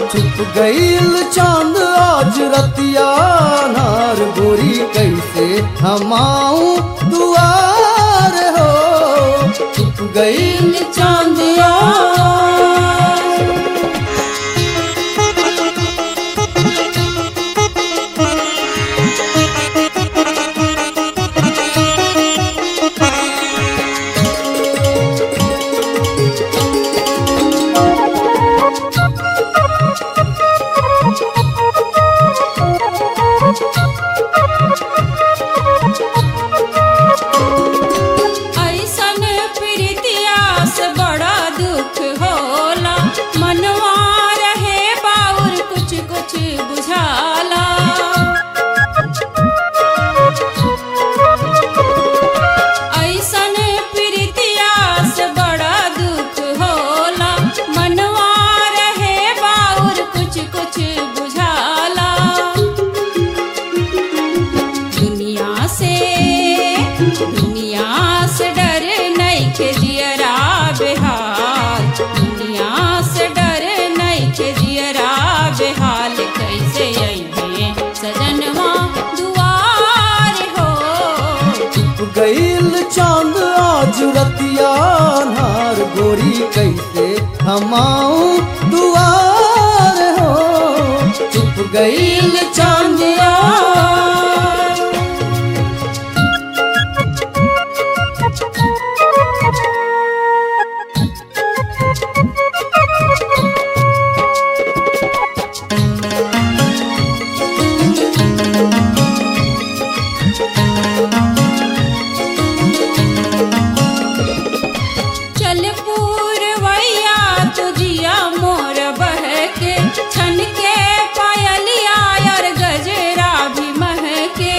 छुप गईल चांद आज रतिया नार गोरी कैसे हमाऊ दुआर हो छुप गईल चांदिया ऐसन प्रीतिया से बड़ा दुख होला मनवा रहे बाउर कुछ कुछ बुझाला ऐसन प्रीतिया से बड़ा दुख होला मनवा रहे बाउर कुछ कुछ बुझाला दुनिया से दुनिया से डर नहीं के जियरा बेहाल दुनिया से डर नहीं के जियरा बेहाल कैसे अइहे सजनवा दुआर हो छुप गईल चांद आज रतिया नार गोरी कैसे हमाऊ दुआर हो छुप गईल चांदिया चल पूरवैया तुझिया मोर बहके छन के पायलिया और गजरा भी महके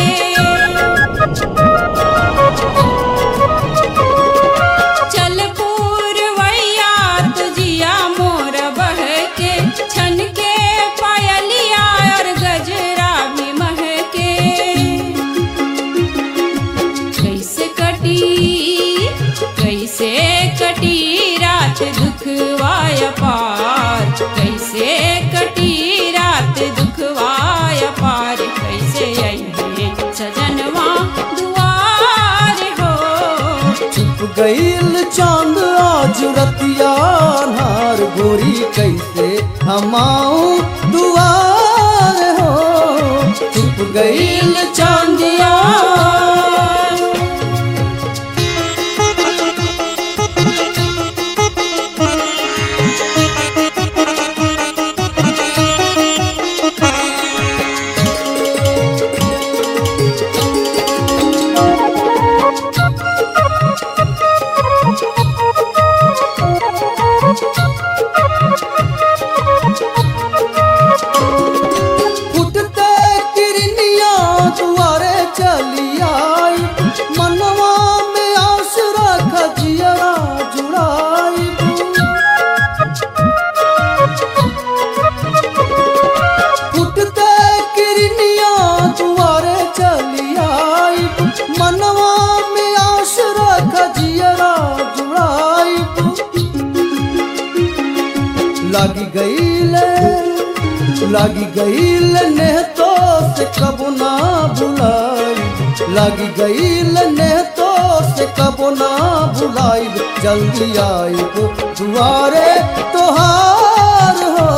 चल पूरवैया तुझिया मोर बहके छन के पायलिया और गजरा भी महके कैसे कटी कैसे कटी रात दुखवाय पार कैसे कटी रात दुखवाय पार कैसे अइहे सजनवा दुआर हो छुप गईल चांद आज रतिया नार गोरी कैसे हमाऊ दुआर हो छुप गईल चांदिया फुटते किरनिया दुआरे चली आई मनवा में आस रख जियरा जुड़ाई फुटते किरनिया दुआरे चली आई मनवा में आस रख जियरा जुड़ाई लागी गईले लागी गईल ने तो से कबो ना भुलाई लागी गईल ने तो से कबो ना भुलाई जल्दी आई दुआरे तोहार हो